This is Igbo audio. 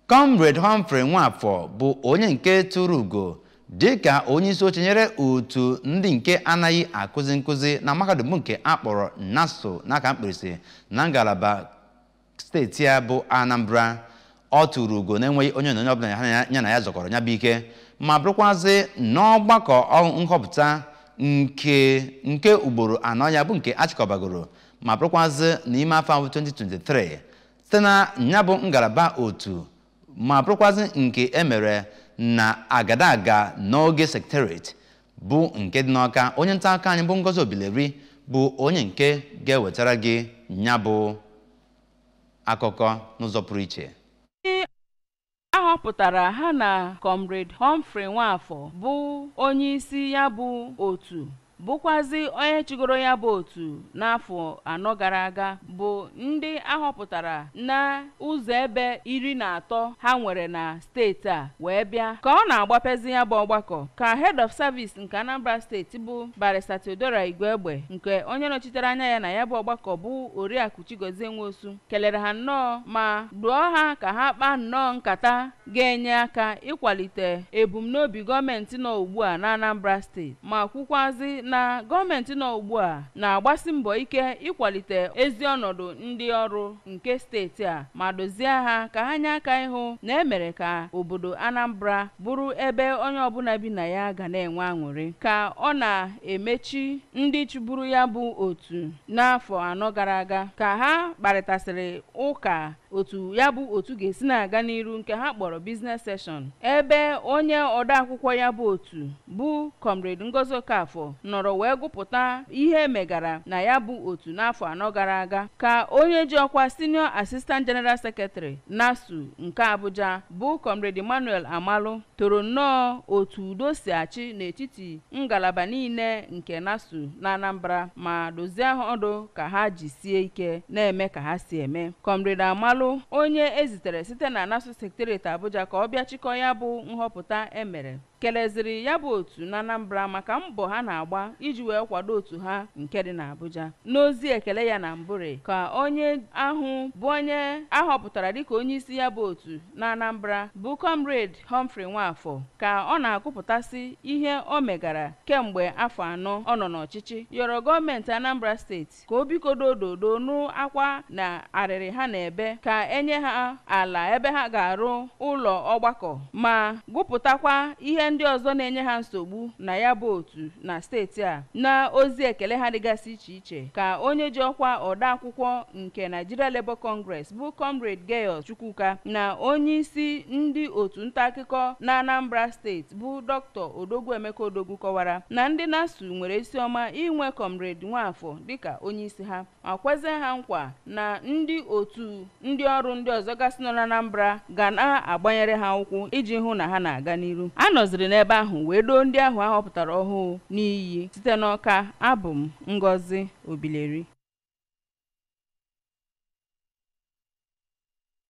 Comrade Humphrey Nwafọ bụ onye nke tụrụ ugo dịka onye isi oche nyere otu ndị nke anaghị akụzi nkụzi na mahadum nke akpọrọ NASO n'aka mkpirisi na ngalaba steeti ya bụ Anambra ọ tụrụ ugo na-enweghị onye onyonyo ọbụla ya na ya zọkọrọ ya bụ ike ma bụrụkwazị n'ọgbakọ nhọpụta nke nke ugboro anọ ya bụ nke achịkọbagoro ma bụrụkwazị n'ime afọ ahụ 2023 site na ya bụ ngalaba otu ma bụrụkwazị nke emere na agadaga n'oge sekretariat bụ nke dị n'ọka onye nta aka anyị bụ Ngozi Obileri bụ onye nke ga-ewetara gị ya bụ akụkọ n'ụzọ pụrụ iche ahọpụtara ha na Comrade Humphrey Nwafọ bụ onye isi ya bụ otu bụkwazi onye chịgoro ya bụ otu n'afọ anọ gara aga bụ ndị ahọpụtara na ụzọ ebe iri na atọ ha nwere na steeti a wee bịa ka ọ na-agbapezi ya bụ ọgbakọ ka head of service nke Anambra steeti bụ Barrister Theodora Igwegbe nke onye nọchitere anya ya na ya bụ ọgbakọ bụ Oriakụ Chigozie Nwosu kelere ha nnọọ ma dụọ ha ka ha kpaa nnọọ nkata ga-enye aka ịkwalite ebumnobi gọọmenti nọ ugbu a na Anambra steeti ma kwukwazi na gọọmenti nọ ugbu a na-agbasi mbọ ike ịkwalite ezi ọnọdụ ndị ọrụ nke steeti a ma dozie ha ka ha nye aka ịhụ na emere ka obodo Anambra bụrụ ebe onye ọbụla bi na ya ga na-enwe aṅụrị ka ọ na-emechi ndị chụburu ya bụ otu n'afọ anọ gara aga ka ha kparịtasịrị ụka otu ya bụ otu ga-esi na-aga n'iru nke ha kpọrọ biznes seshọn ebe onye odeakwụkwọ ya bụ otu bụ Comrade Ngozi Okafọ nọrọ wee gụpụta ihe emegara na ya bụ otu n'afọ anọ gara aga ka onye ji ọkwa senior assistant general secretary NASU nke Abuja bụ Comrade Emmanuel Amalụ toro nnọọ otu udo si achị n'etiti ngalaba niile nke NASU na Anambra ma dozie ọdụ ka ha jisie ike na-eme ka ha si eme Comrade Amalụ onye ezitere site na NASU secretariat Abuja ka ọ bịa chịkọ ya bụ nhọpụta emere keleziri ya bụ otu na Anambra maka mbọ ha na-agba iji wee kwado otu ha nke dị n'Abuja n'ozi ekele ya na Mbure ka onye ahụ bụ onye ahọpụtara dịka onye isi ya bụ otu na Anambra bụ Comrade Humphrey Nwafọ ka ọ na-akụpụtasị ihe o megara kemgbe afọ anọ ọ nọ n'ọchịchị yọrọ gọọmenti Anambra steeti ka o bikodo ododo nụ akwa na arịrị ha na-ebe ka enye ha ala ebe ha ga-arụ ụlọ ọgbakọ ma gụpụtakwa ihe ndị ọzọ na-enye ha nsogbu na ya bụ otu na steeti a na ozi ekele ha dịgasị iche iche ka onye ji ọkwa odeakwụkwọ nke Nigeria Labour Congress bụ Comrade Gayus Chukwuka na onye isi ndị otu nta akụkọ na Anambra steeti bụ Dr. Odogwu Emeka Odogwu kọwara na ndị NASU nwere isi ọma inwe Comrade Nwafọ dịka onye isi ha ma kwezie ha nkwa na ndị otu ndị ọrụ ndị ọzọ gasị nọ na Anambra ga na-agbanyere ha ụkwụ iji hụ na ha na-aga n'iru a nọziri n'ebe ahụ wee doo ndị ahụ ahọpụtara ọhụụ n'iyi site n'ọka abụ m Ngozi Obileri